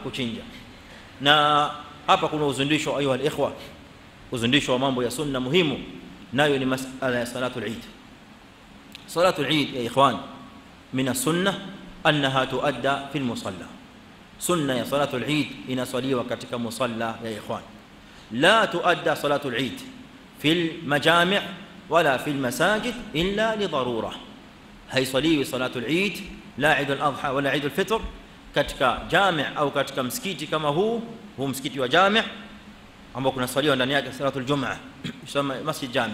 kuchinja na hapa kuna uzundisho ayuha alikhwa uzundisho wa mambo ya sunna muhimu nayo ni masala ya salatul eid salatul eid ya ikhwan min as-sunnah annaha tuadda fi al-musalla sunna ya salatul eid inaswaliwa katika musalla ya ikhwan la tuadda salatul eid fi al-majami' wala fi al-masajid illa li darura haiswaliwi salatul eid la eid al-adha wala eid al-fitr katika jami' au katika msikiti kama huu huu msikiti wa jami' ambao kuna swaliwa ndani yake salatul jum'a yusema masjid jami'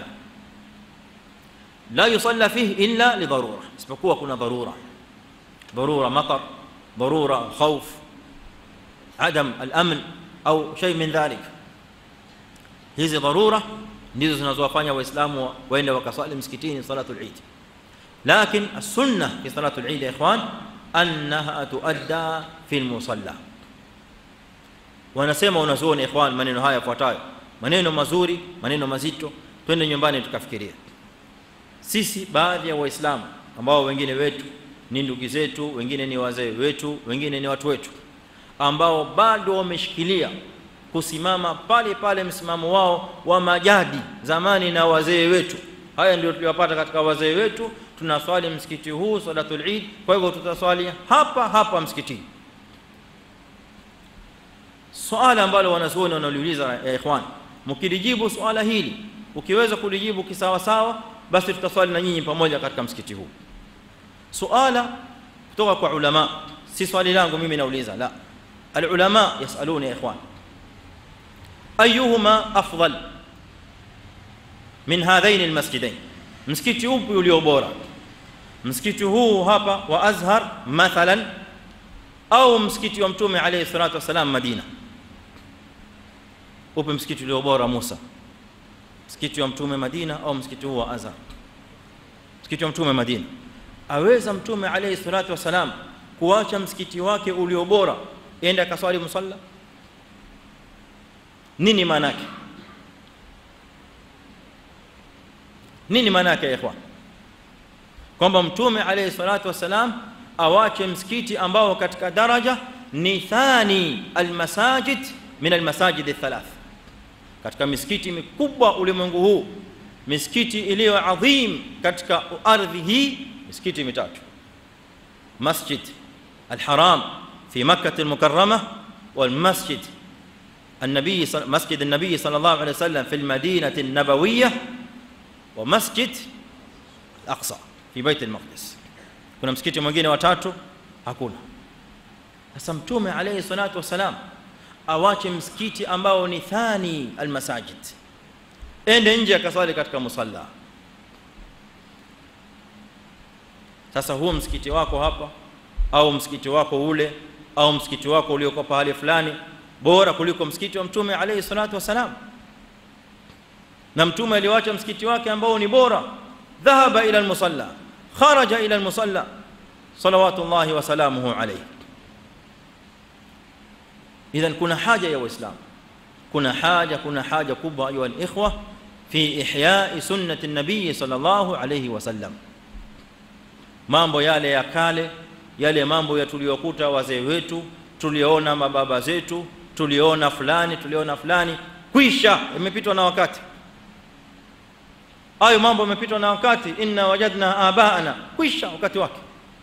la yusalla fihi illa li darura isipokuwa kuna dharura ضروره مطر ضروره خوف عدم الامن au shay min dhalik hizi dharura ndizo zinazowafanya waislamu waende wakaswali msikitini salatul eid lakin as-sunnah fi salatul eid ya ikhwan annaha tuadda fi al-musalla wanasema unazuoni ikhwan maneno haya yafuatayo maneno mazuri maneno mazito twende nyumbani tukafikiria sisi baadhi ya waislamu ambao wengine wetu ni ndugu zetu wengine ni wazee wetu wengine ni watu wetu ambao bado wameshikilia kusimama pale pale msimamo wao wa majadi zamani na wazee wetu haya ndio tuliwapata katika wazee wetu tunaswali msikiti huu salatul eid kwa hivyo tutaswali hapa hapa msikitini swala ambalo wanazuoni wanaliuliza ya ikhwan mkilijibu swala hili ukiweza kulijibu kisawa sawa basi tutaswali na nyinyi pamoja katika msikiti huu suala kutoka kwa ulama si swali langu mimi nauliza la alulama yasaluni ya ikhwan ayuhuma afdal min hadhain almasjidain msikiti upi ulio bora msikiti huu hapa wa azhar mathalan au msikiti wa mtume alayhi salatu wasalam madina upi msikiti ulio bora Musa msikiti wa mtume Madina au msikiti huu wa Azhar msikiti wa mtume Madina aweza mtume alayhi salatu wasalam kuacha msikiti wake ulio bora ende akaswali musalla nini maana yake nini maana yake ikhwan kwamba mtume alayhi salatu wasalam awache msikiti ambao katika daraja ni thani almasajid min almasajid athalath katika misikiti mikubwa ulimwengu huu misikiti iliyo adhim katika ardhi hii misikiti mitatu masjid الحرام في مكة المكرمة والمسجد النبي مسجد النبي صلى الله عليه وسلم في المدينة النبوية ومسجد الأقصى في بيت المقدس kuna msikiti mwingine watatu hakuna sasa mtume alayhi salatu wasalam awache msikiti ambao ni thani almasajid ende nje akaswali katika musalla sasa huo msikiti wako hapa au msikiti wako ule au msikiti wako ulioko pahali fulani bora kuliko msikiti wa mtume alayhi salatu wasalam na mtume aliwacha msikiti wake ambao ni bora dhahaba ila almusalla kharaja ila almusalla salawatullahi wa salamuhu alayhi idhan kuna haja ya waislamu kuna haja kuna haja kubwa ayu alikhwa fi ihya'i sunnati an-nabiy sallallahu alayhi wasallam mambo yale ya kale yale mambo ya tuliyokuta wazee wetu tuliona mababa zetu tuliona fulani tuliona fulani kwisha imepitwa na wakati hayo mambo yamepitwa na wakati inna wajadna abaana kwisha wakati wake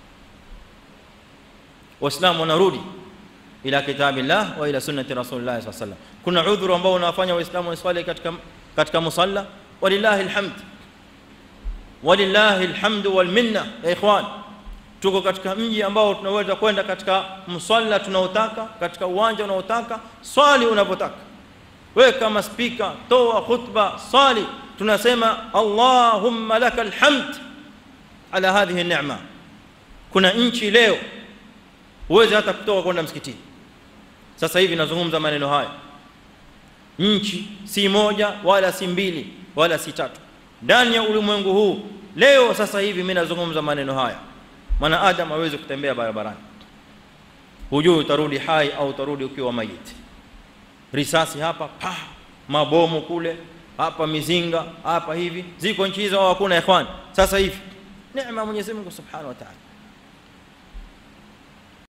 waislamu wanarudi ila kitabillah wa ila sunnati rasulillah sallallahu alaihi wasallam kuna udhuru ambao unawafanya waislamu waswali katika katika musalla walillahi alhamd walillahi alhamd wal minna ya ikhwan tuko katika mji ambao tunaweza kwenda katika msalla tunaotaka katika uwanja unaotaka swali unapotaka wewe kama speaker toa khutba swali tunasema allahumma lakal hamd ala hadhihi neema kuna nchi leo uweze hata kutoka kwenda msikitini sasa hivi nazungumza maneno haya nchi si moja wala si mbili wala si tatu ndani ya ulimwengu huu leo sasa hivi mimi nazungumza maneno haya mwana adam hawezi kutembea barabarani hujui utarudi hai au utarudi ukiwa mayiti risasi hapa pa mabomu kule hapa mizinga hapa hivi ziko nchi hizo hakuna ikhwan sasa hivi neema Mwenyezi Mungu Subhanahu wa Ta'ala